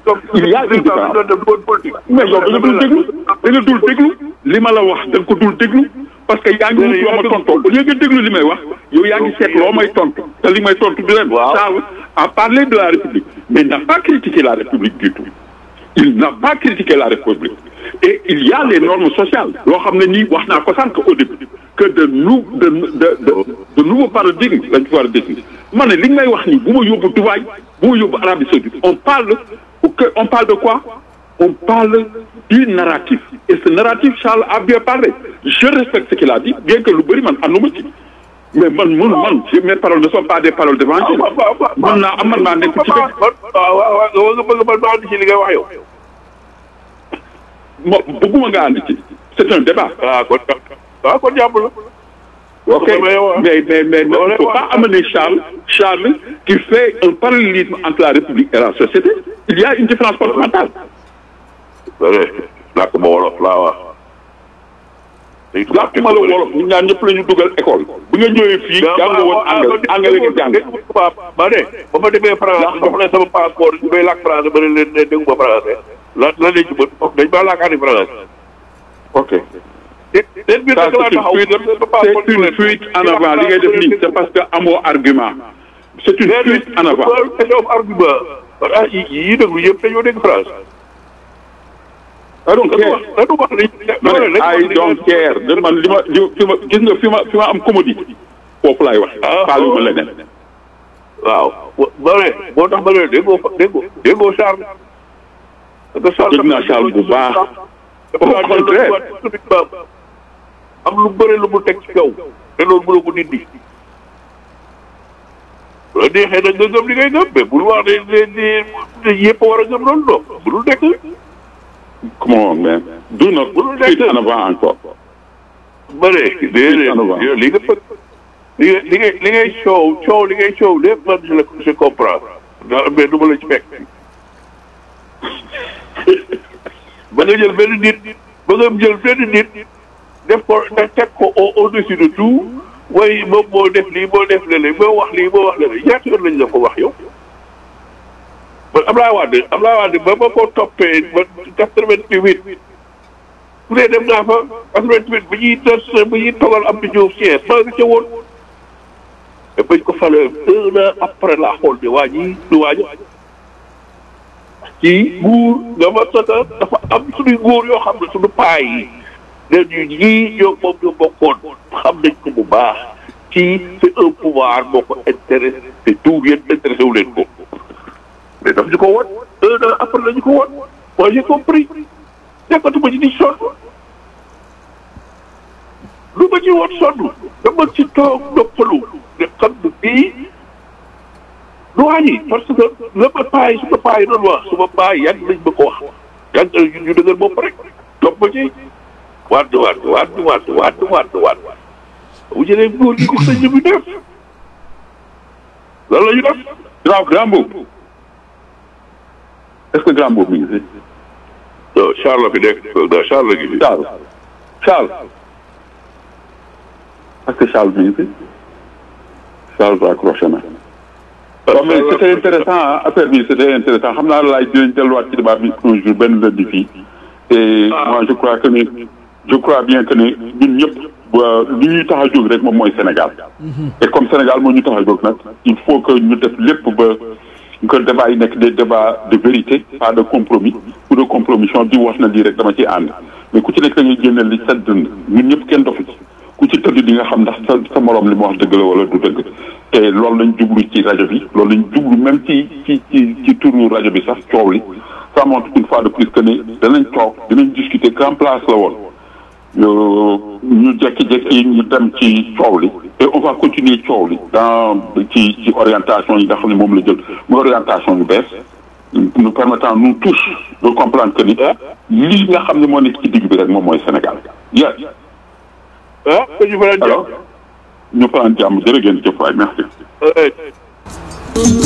il y a une différence mais yow da nga dul déglu da nga dul déglu li ma la wax da nga ko dul déglu parce que yaa ngi wut loo ma tontu au lieu nga déglu li may wax yow yaa ngi seet loo may tontu te li may tontu du leen Charles a parlé de la République mais n'a pas critiqué la République du tout il n'a pas critiqué la République et il y a les normes sociales loo xam ne nii wax naa ko sànq au début que de nou de de de de nouveaux paradigmes lañ fi war a définir ma ne li nga may wax nii bu ma yóbbu Dubaï bu ma yóbbu Arabie Saoudite on parle que on parle de quoi on parle du narratif et ce narratif Charles a bien parlé je respecte ce qu'il a dit bien que lu bëri man ànduma ci mais man man man mes paroles ne sont pas des paroles d'évangile man naa am man maa nekk ci dëgg. waaw waaw waaw nga bëgg man ma ànd ci li nga wax yow. mo bëgguma nga ànd ci c'est un débat. waaw kon waaw kon jàpp la. ok mais mais mais il ne faut pas amener Charles Charles qui fait un parallélisme entre la République et la société il y a une différence fondamentale. làkk ma wolof laa wax. làkk ma la wolof ñun ñaar ñëpp la ñu dugal école. bu nga ñëwee fii jàng woon anglais anglais nga jàng. ba ne ba ma demee France jox leen sama passeport ñu may làkk français ba ne leen ne déggu ma français lan lan lañ ci mën dañ maa làkkaani français. ok. c'est une fuite en avant li ngay def nii c'est parce que amoo argument. c'est une fuite en avant. question argument ah yi yi déglu yëpp dañoo dégg France. I don't care I don't care de man li ma fi ma gis nga fi ma fi ma am commodité foofu laay wax. faale ma leneen. waaw ba ne boo tax ba ne déggoo déggoo déggoo Charles. dégg naa Charles bu baax. au contraire. am lu bëre lu mu teg ci kaw te loolu mënoo ko dindi. bu la neexee nag nga gëm li ngay gëm mais bul wax ne ne yëpp war a gëm loolu non budul nekk. come on man do not fuite en avant encore. ba ne déedéet li nga bëgg li nga li ngay li ngay coow coow li ngay coow lépp man je le je comprends mais du ma la ci fekk. ba nga jël benn nit ba nga jël benn nit def ko teg ko au dessus de tout way moom moo def lii moo def léeg-léeg moo wax lii moo wax léeg-léeg ñaata yoon lañ la ko wax yow. man Abdoulaye Wade Abdoulaye Wade ba ma ko toppee ba quatre-vingt-huit su dee dem naa fa quatre-vingt-huit bi ñuy des bi ñuy togal am di Diouf Thiès maa ngi ca woon te bañ ko falee un an après la xool ne waa ñii du waaja ci nguur nga ma sota dafa am suñuy nguur yoo xam ne suñu paay yi leen ñu ñii ñoo moom ñoo bokkoon xam nañ ko bu baax ci c'est un pouvoir moo ko intéressé te tout yéen intéressé wu leen ko mais daf ñu ko woon un an après la ñu ko woon moi j'ai compris nekkatuma ci di sonn lu ma ci woon sonn dama ci toog noppalu ne xam ne bii du wàññi parce que la ma paay su ma paay doon wax su ma paay yàgg nañ ma ko wax yàgg ñun ñu dëgër bopp rek topp ma ci waat waat waat waat waat waat waat bu jëlee góor gi gis nañ ñu muy def lan la ñu def grand grand boobu est-ce que grand boobu mi ngi fi. non Charles fi nekk non Charles la ngi fi. Charles Charles est-ce que Charles mi ngi fi Charles raccroché na. waaw mais c'était intéressant affaire bi c'était intéressant xam naa laay dinañ delluwaat ci débat bi un jour benn lundi fii. et moi je crois que ni je crois bien que ni ñun ñëpp li ñuy tax a jóg rek moom mooy Sénégal. et comme Sénégal moo ñu tax a jóg nag il faut que ñu def lépp ba. que débat yi nekk des débats de vérité pas de compromis ou de compromission di wax na lii rek dama ci ànd mais ku ci nekk da ngay génne li sa dënd ñun ñëpp kenn dofu ci ku ci tëdd di nga xam ndax sa sa morom li mu wax dëgg la wala du dëgg te loolu lañ jublu ci rajo bi loolu lañ jublu même ci ci ci ci turu rajo bi sax coow li ça montre une fois de plus que ni danañ toog dinañ discuter grand place la woon ñu jékki-jékki ñu dem ci coow li et on va continuer coow li dans ci ci orientation yi nga xam ne moom la jël muy orientation yu bees nous permettant nous tous de comprendre que ni lii nga xam ne moo nekk ci digg bi rek moom mooy Sénégal yes ah ñu faral alors ñu faral jàmm jërë ngeen jëf waay merci